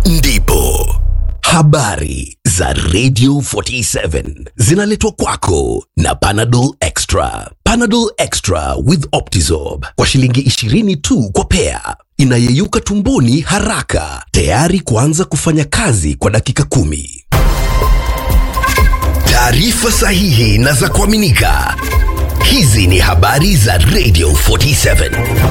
ndipo habari za Radio 47 zinaletwa kwako na Panadol Extra. Panadol Extra with Optizorb kwa shilingi 20 tu kwa pea, inayeyuka tumboni haraka, tayari kuanza kufanya kazi kwa dakika kumi. Taarifa sahihi na za kuaminika. Hizi ni habari za Radio 47.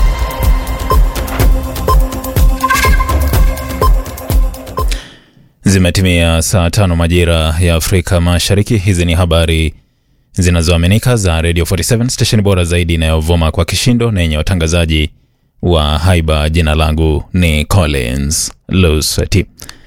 Zimetimia saa tano majira ya Afrika Mashariki. Hizi ni habari zinazoaminika za Radio 47 stesheni bora zaidi inayovuma kwa kishindo na yenye watangazaji wa haiba. Jina langu ni Collins Lusweti.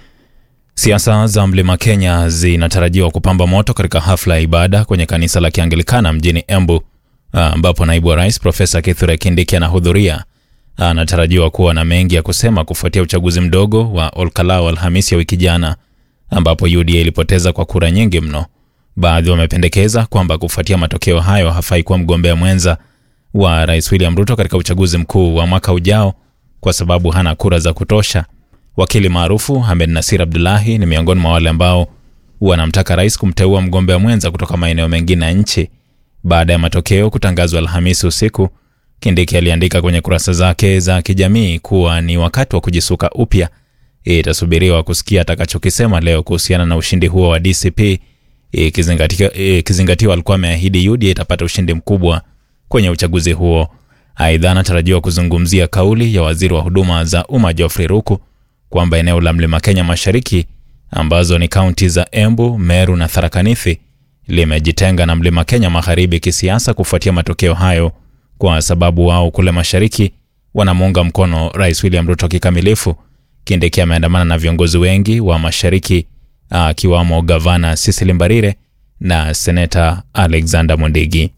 Siasa za mlima Kenya zinatarajiwa kupamba moto katika hafla ya ibada kwenye kanisa la Kianglikana mjini Embu, ambapo naibu wa rais Profesa Kithure Kindiki anahudhuria. Anatarajiwa kuwa na mengi ya kusema kufuatia uchaguzi mdogo wa Olkalau Alhamisi ya wiki jana, ambapo UDA ilipoteza kwa kura nyingi mno. Baadhi wamependekeza kwamba kufuatia matokeo hayo hafai kuwa mgombea mwenza wa rais William Ruto katika uchaguzi mkuu wa mwaka ujao kwa sababu hana kura za kutosha. Wakili maarufu Hamed Nasir Abdullahi ni miongoni mwa wale ambao wanamtaka rais kumteua mgombea mwenza kutoka maeneo mengine ya nchi. Baada ya matokeo kutangazwa Alhamisi usiku, Kindiki aliandika kwenye kurasa zake za kijamii kuwa ni wakati wa kujisuka upya. Itasubiriwa kusikia atakachokisema leo kuhusiana na ushindi huo wa DCP, ikizingatiwa ikizingatiwa alikuwa ameahidi UDA itapata ushindi mkubwa kwenye uchaguzi huo. Aidha, anatarajiwa kuzungumzia kauli ya waziri wa huduma za umma Geoffrey Ruku kwamba eneo la mlima Kenya mashariki ambazo ni kaunti za Embu, Meru na Tharaka Nithi limejitenga na mlima Kenya magharibi kisiasa kufuatia matokeo hayo, kwa sababu wao kule mashariki wanamuunga mkono Rais William Ruto kikamilifu. Kindiki ameandamana na viongozi wengi wa mashariki akiwamo gavana Cecily Mbarire na seneta Alexander Mondigi.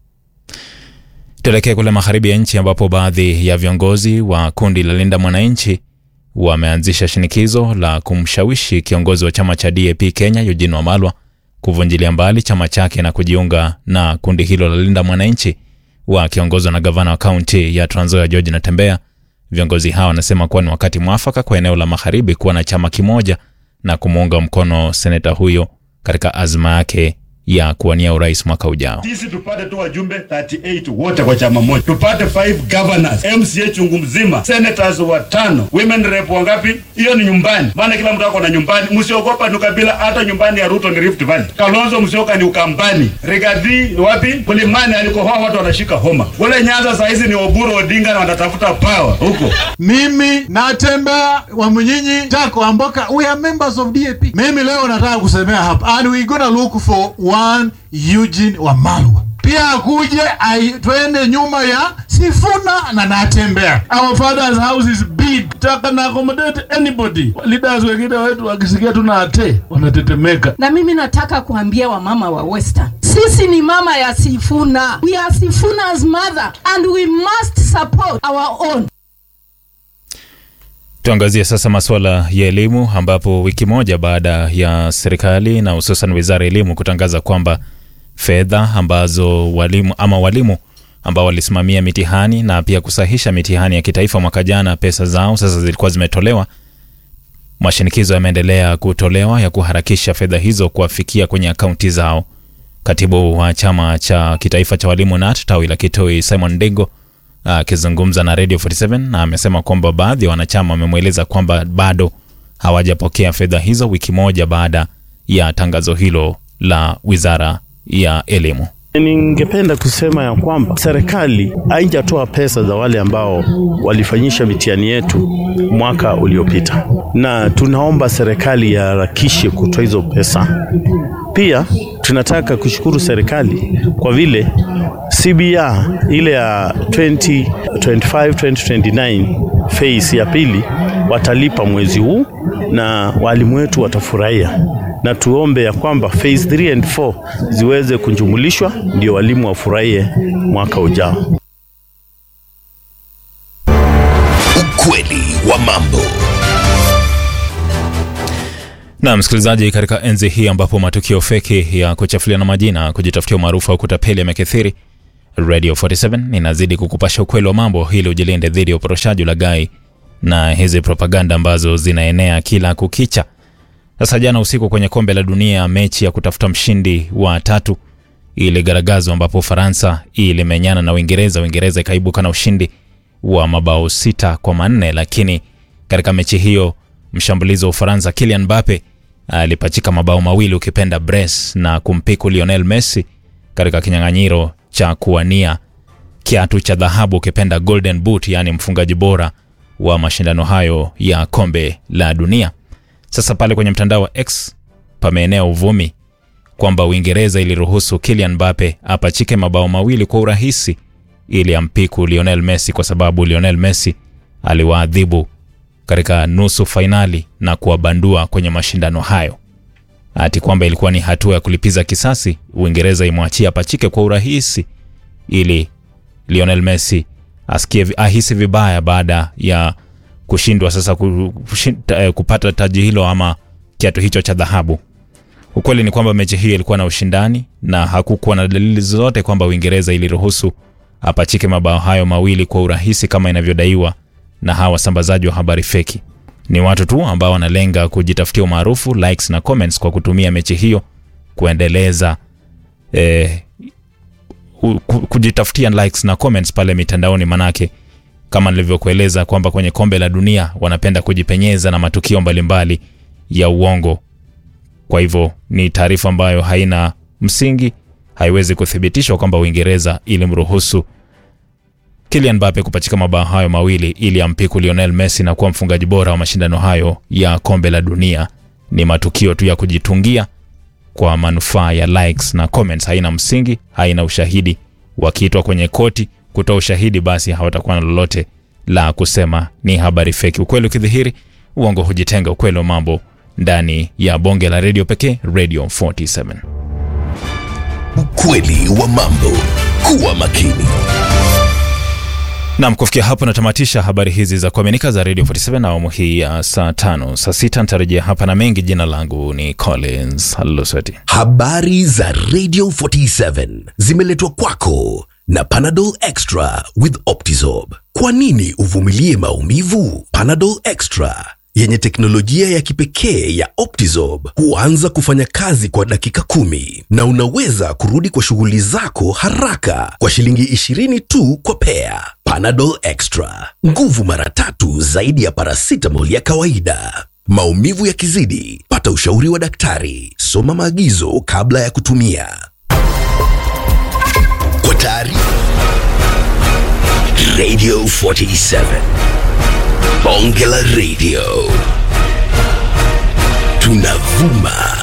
Tuelekee kule magharibi ya nchi ambapo baadhi ya viongozi wa kundi la Linda Mwananchi wameanzisha shinikizo la kumshawishi kiongozi wa chama cha DAP Kenya Eugene Wamalwa kuvunjilia mbali chama chake na kujiunga na kundi hilo la Linda Mwananchi wakiongozwa na gavana wa kaunti ya Trans Nzoia George Natembeya. Viongozi hawa wanasema kuwa ni wakati mwafaka kwa eneo la magharibi kuwa na chama kimoja na kumuunga mkono seneta huyo katika azma yake ya kuwania urais mwaka ujao. Sisi tupate tu wajumbe 38 wote kwa chama moja, tupate 5 governors, MCA chungu mzima, senators watano, women rep wangapi? Hiyo ni nyumbani, maana kila mtu ako na nyumbani. Msiogopa ni ukabila, hata nyumbani ya Ruto ni Rift Valley. Kalonzo Musyoka ni Ukambani, Rigathi wapi? Mlimani alikohoa watu wanashika homa. Kule Nyanza saa hizi ni Oburu Odinga na wanatafuta power huko. Mimi natembea wa Mnyinyi Tako Amboka, we are members of DAP. Mimi leo nataka kusemea hapa and we gonna look for one Eugene Wamalwa pia akuje twende nyuma ya Sifuna na Natembea. Our father's house is big, taka na accommodate anybody. Leaders wengine wetu wakisikia tuna ate wanatetemeka. Na mimi nataka kuambia wamama wa Western, sisi ni mama ya Sifuna, we are Sifuna's mother and we must support our own. Tuangazie sasa masuala ya elimu ambapo wiki moja baada ya serikali na hususan wizara ya elimu kutangaza kwamba fedha ambazo walimu ama walimu ambao walisimamia mitihani na pia kusahisha mitihani ya kitaifa mwaka jana, pesa zao sasa zilikuwa zimetolewa. Mashinikizo yameendelea kutolewa ya kuharakisha fedha hizo kuwafikia kwenye akaunti zao. Katibu wa chama cha kitaifa cha walimu NAT tawi la Kitui Simon Ndingo akizungumza na Radio 47 na amesema kwamba baadhi ya wanachama wamemweleza kwamba bado hawajapokea fedha hizo wiki moja baada ya tangazo hilo la wizara ya elimu. Ningependa kusema ya kwamba serikali haijatoa pesa za wale ambao walifanyisha mitihani yetu mwaka uliopita, na tunaomba serikali iharakishe kutoa hizo pesa. Pia tunataka kushukuru serikali kwa vile CBR ile ya 2025 2029 phase ya pili watalipa mwezi huu na walimu wetu watafurahia, na tuombe ya kwamba phase 3 and 4 ziweze kunjumulishwa ndio walimu wafurahie mwaka ujao. Ukweli wa mambo. Na msikilizaji, katika enzi hii ambapo matukio feki ya kuchafuliana majina, kujitafutia umaarufu au kutapeli yamekithiri, Radio 47 inazidi kukupasha ukweli wa mambo ili ujilinde dhidi ya uporoshaji, ulaghai na hizi propaganda ambazo zinaenea kila kukicha. Sasa jana usiku kwenye kombe la dunia, mechi ya kutafuta mshindi wa tatu iligaragazwa, ambapo Ufaransa ilimenyana na Uingereza. Uingereza ikaibuka na ushindi wa mabao sita kwa manne, lakini katika mechi hiyo mshambulizi wa Ufaransa Kylian Mbappe alipachika mabao mawili ukipenda brace na kumpiku Lionel Messi katika kinyang'anyiro cha kuwania kiatu cha dhahabu ukipenda golden boot, yaani mfungaji bora wa mashindano hayo ya kombe la dunia. Sasa pale kwenye mtandao wa X pameenea uvumi kwamba Uingereza iliruhusu Kylian Mbappe apachike mabao mawili kwa urahisi ili ampiku Lionel Messi kwa sababu Lionel Messi aliwaadhibu katika nusu fainali na kuwabandua kwenye mashindano hayo, ati kwamba ilikuwa ni hatua ya kulipiza kisasi. Uingereza imwachia apachike kwa urahisi ili Lionel Messi asikie ahisi vibaya baada ya kushindwa sasa kushinda, kupata taji hilo ama kiatu hicho cha dhahabu. Ukweli ni kwamba mechi hiyo ilikuwa na ushindani na hakukuwa na dalili zote kwamba Uingereza iliruhusu apachike mabao hayo mawili kwa urahisi kama inavyodaiwa na hawa wasambazaji wa habari feki. Ni watu tu ambao wanalenga kujitafutia umaarufu, likes na comments kwa kutumia mechi hiyo kuendeleza eh, kujitafutia likes na comments pale mitandaoni, manake kama nilivyokueleza kwamba kwenye kombe la dunia wanapenda kujipenyeza na matukio mbalimbali ya uongo. Kwa hivyo ni taarifa ambayo haina msingi, haiwezi kuthibitishwa kwamba Uingereza ilimruhusu Kylian Mbappe kupachika mabao hayo mawili ili ampiku Lionel Messi na kuwa mfungaji bora wa mashindano hayo ya kombe la dunia. Ni matukio tu ya kujitungia kwa manufaa ya likes na comments, haina msingi, haina ushahidi. Wakiitwa kwenye koti kutoa ushahidi, basi hawatakuwa na lolote la kusema, ni habari feki. Ukweli ukidhihiri, uongo hujitenga. Ukweli wa mambo ndani ya bonge la redio pekee, Radio 47. Ukweli wa mambo. Kuwa makini. Nam, kufikia hapo natamatisha habari hizi za kuaminika za Radio 47 na awamu hii ya saa tano. Saa sita nitarejea hapa na mengi. Jina langu ni Collins Lusweti. Habari za Radio 47 zimeletwa kwako na Panadol Extra with Optizorb. Kwa nini uvumilie maumivu? Panadol Extra yenye teknolojia ya kipekee ya Optizorb huanza kufanya kazi kwa dakika kumi na unaweza kurudi kwa shughuli zako haraka kwa shilingi 20 tu kwa pea. Panadol Extra, nguvu mara tatu zaidi ya paracetamol ya kawaida. Maumivu yakizidi, pata ushauri wa daktari. Soma maagizo kabla ya kutumia. Kwa taarifa Radio 47 Bonge la Radio tunavuma